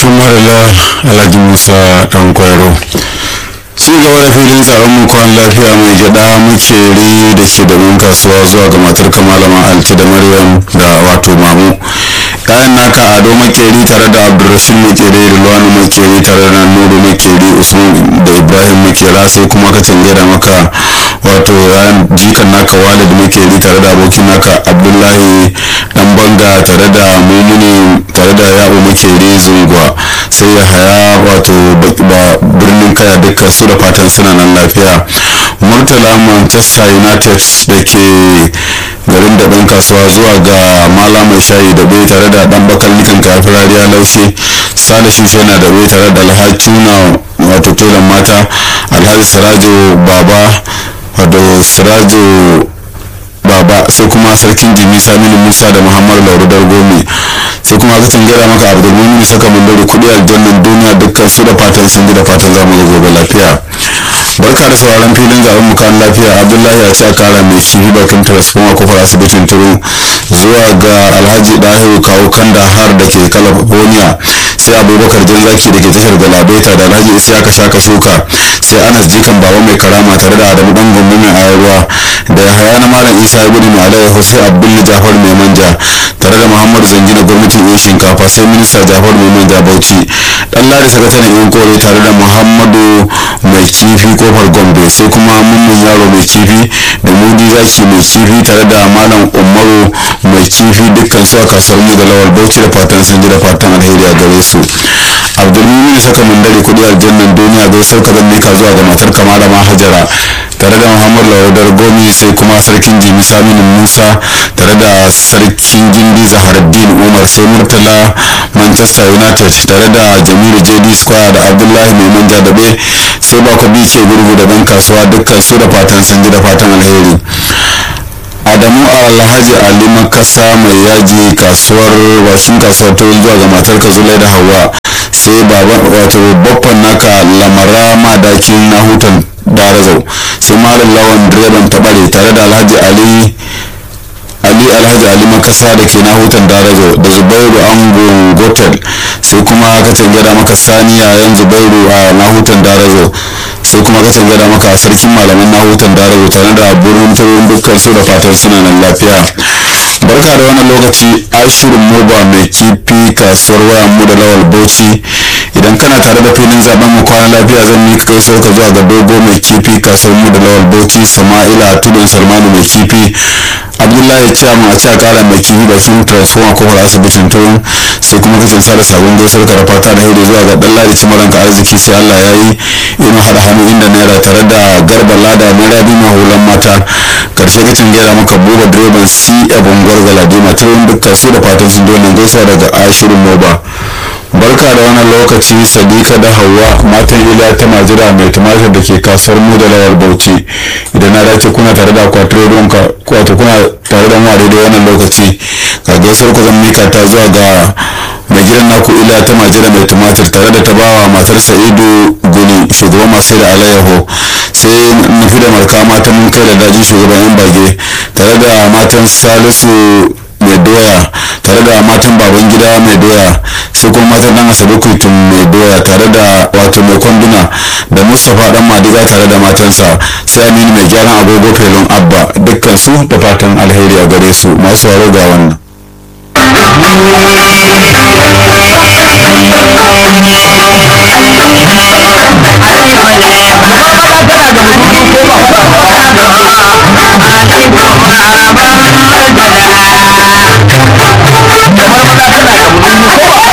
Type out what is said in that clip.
tumarila alhaji musa dan kwairo ci gaba da filin tsaron mu kwan lafiya mai gyada makeri da ke da mun kasuwa zuwa ga matar kamalama alti da maryam da wato mamu kayan naka ado makeri tare da abdulrashid makeri rilwanu makeri tare da nuru makeri usman da ibrahim makera sai kuma ka cange da maka wato yayan jikan naka walid makeri tare da abokin naka abdullahi dan banga tare da mumuni tare da ya'u makeri zungwa sai ya haya wato birnin kaya dukkan su da fatan suna nan lafiya murtala manchester united da ke garin da ɗan kasuwa zuwa ga mala mai shayi da bai tare da ɗan bakal nikan kafin rariya laushe sale shushe na da bai tare da alhaji na wato telan mata alhaji sirajo baba wato sirajo baba sai kuma sarkin jimi saminu musa da muhammadu lauru dargomi sai kuma aka gada maka abdulmumin saka mandari kudi aljannan duniya dukkan su da fatan sun da fatan zamu ga gobe lafiya barka da sauraron filin zaben mukan lafiya abdullahi ya ce kara mai kifi bakin transforma kofar asibitin turu zuwa ga alhaji dahiru kawo kanda har da ke california sai abubakar jan zaki da ke tashar galabaita da alhaji isiyaka shaka shuka sai anas jikan baba mai karama tare da adamu dan gombe mai ayarwa da yahaya na malam isa gudu mai alayyahu sai abdullu jafar mai manja tare da muhammadu zangina gwamnatin yin shinkafa sai minista jafar mai manja bauchi dan ladi sakataren yan kore tare da muhammadu mai kifi kofar gombe sai kuma mummun yaro mai kifi da mudi zaki mai kifi tare da malam umaru mai kifi dukkan su a kasuwar mu da lawal bauchi da fatan sun ji da fatan alheri a gare su abdulmumin saka mandare kudi aljannan duniya bai sauka zan mika zuwa ga matar kamala mahajara tare da muhammadu lawadar gomi sai kuma sarkin jimi saminu musa tare da sarkin gindi zaharaddin umar sai murtala manchester united tare da jamilu jd square da abdullahi mai manja dabe sai bako bice gurgu da dan kasuwa dukkan su da fatan sun ji da fatan alheri adamu alhaji ali makasa mai yaji kasuwar washin kasuwar ta zuwa ga matar ka zulai da hawa sai baban wato babban naka lamara madakin na hutan darazau sai malam lawan direban tabare tare da alhaji ali ali alhaji ali makasa da ke nahutan darajo da zubairu angon gotel sai kuma ka gada maka sani yayan zubairu a nahutan darajo sai kuma ka gada maka sarkin malaman nahutan darajo tare da burin turin dukkan su da fatan suna nan lafiya barka da wannan lokaci ashirin moba mai kifi kasuwar wayan mu da lawal bauchi idan kana tare da filin zaben mu kwana lafiya zan mika kai ka zuwa ga dogo mai kifi kasuwar mu da lawal bauchi sama'ila tudun salmanu mai kifi abdullahi ciyaman a ciya kara mai kifi bakin transformer kofar asibitin turin sai kuma kacin sada sabon gaisuwar ka fata da haidu zuwa ga dan ladi cimaran ka arziki sai allah ya yi ina hada hannu inda naira tare da garba lada naira biyu mahulan mata karshe kacin gera maka buga direban c abin gwargala dima turin dukkan su da fatan sun dole gaisuwa daga ashirin moba barka da wannan lokaci sadika da hawa matan ila ta majira mai tumatir da ke kasuwar mu da lawar bauchi idan na dace kuna tare da akwatin ruwan ka wato kuna tare da mu a daidai wannan lokaci ka gaisuwar ku zan mika ta zuwa ga mai gidan naku ila ta majira mai tumatir tare da ta bawa matar sa'idu guni shugaban masu da alayyaho sai nufi da marka matan mun kai da daji shugaban yan bage tare da matan salisu mai doya tare da matan baban gida mai doya sai kuma matan dan asabe kuitun mai doya tare da wato mai kwanduna da mustapha dan madiga tare da matansa sai aminu mai gyaran agogo felon abba dukkan su da fatan alheri a gare su masu waro ga wannan